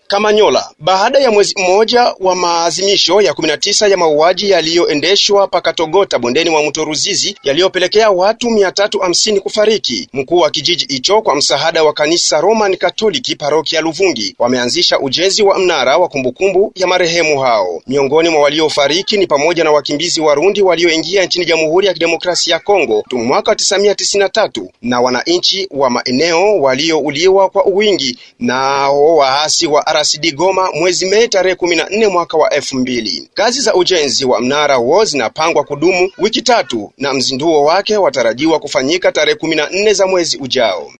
Kamanyola. Baada ya mwezi mmoja wa maazimisho ya 19 ya mauaji yaliyoendeshwa pakatogota bondeni mwa mto Ruzizi yaliyopelekea watu 350 kufariki, mkuu wa kijiji hicho kwa msaada wa kanisa Roman Katoliki parokia Luvungi wameanzisha ujenzi wa mnara wa kumbukumbu ya marehemu hao. Miongoni mwa waliofariki ni pamoja na wakimbizi Warundi walioingia nchini Jamhuri ya Kidemokrasia ya Kongo mwaka 1993 na wananchi wa maeneo waliouliwa kwa uwingi nao waasi wa RCD Goma mwezi Mei tarehe 14 mwaka wa elfu mbili. Kazi za ujenzi wa mnara huo zinapangwa kudumu wiki tatu na mzinduo wake watarajiwa kufanyika tarehe 14 za mwezi ujao.